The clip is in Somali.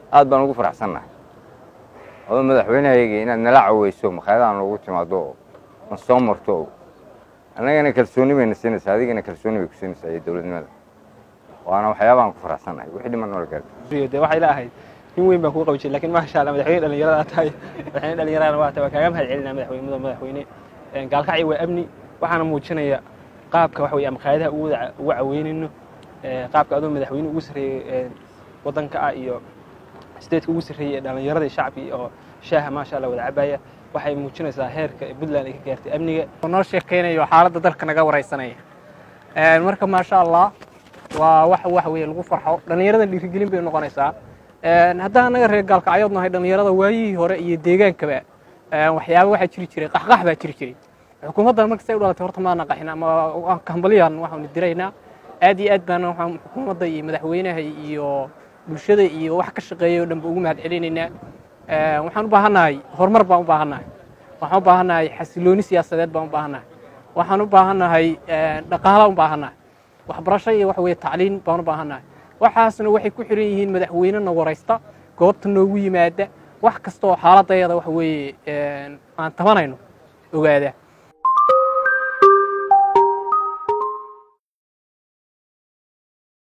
aad baan ugu faraxsannahay adoo madaxweynehayagii inaad nala caweyso makhaayadaha noogu timaado oo na soo marto oo annagana kalsooni bayna siinaysaa adigana kalsooni bay ku siinaysaa iyo dowladnimada waana waxyaabahan ku faraxsannahay wixii dhiman noola gaarto de waxay la ahayd nin weyn baan kuu qabi jiray lakin maasha allah madaxweyne dhalinyarada tahay madaxweyne dhalinyarada waa tahay waa kaaga mahad celinaa madaxweyne mudane madaxweyne gaalkacyo waa amni waxaana muujinaya qaabka waxa weye ama qaayadaha ugu wada ugu caweynayno qaabka adoo madaxweyne ugu sarreeyey waddanka ah iyo statetka ugu sarreeyey ee dhalinyarada iyo shacabkii oo shaaha maasha allah wada cabaya waxay muujinaysaa heerka puntland ay ka gaartay amniga noo sheekaynayo xaaladda dalka naga waraysanaya marka maasha allah waa wax waxa weye lagu farxo dhallinyarada dhiirigelin bay noqonaysaa haddaan anaga reer gaalkacyood nahay dhallinyarada waayihii hore iyo deegaankaba waxyaaba waxaa jiri jiray qaxqax baa jiri jiray xukuumaddan markastay u dhalatay horta maana qaxin ama kambaliyaan waxaanu diraynaa aad iyo aad baana waxaan xukuumadda iyo madaxweynaha iyo bulshada iyo wax ka shaqeeya o dhan ba ugu mahad celinaynaa waxaan u baahannahay horumar baan u baahannahay waxaan u baahannahay xasilooni siyaasadeed baan u baahannahay waxaan u baahannahay dhaqaalaan u baahannahay waxbarasho iyo waxa weye tacliin baan u baahannahay waxaasna waxay ku xiran yihiin madaxweynena waraysta goobta noogu yimaada wax kasta oo xaaladayada waxa weeye aan tabanayno ogaada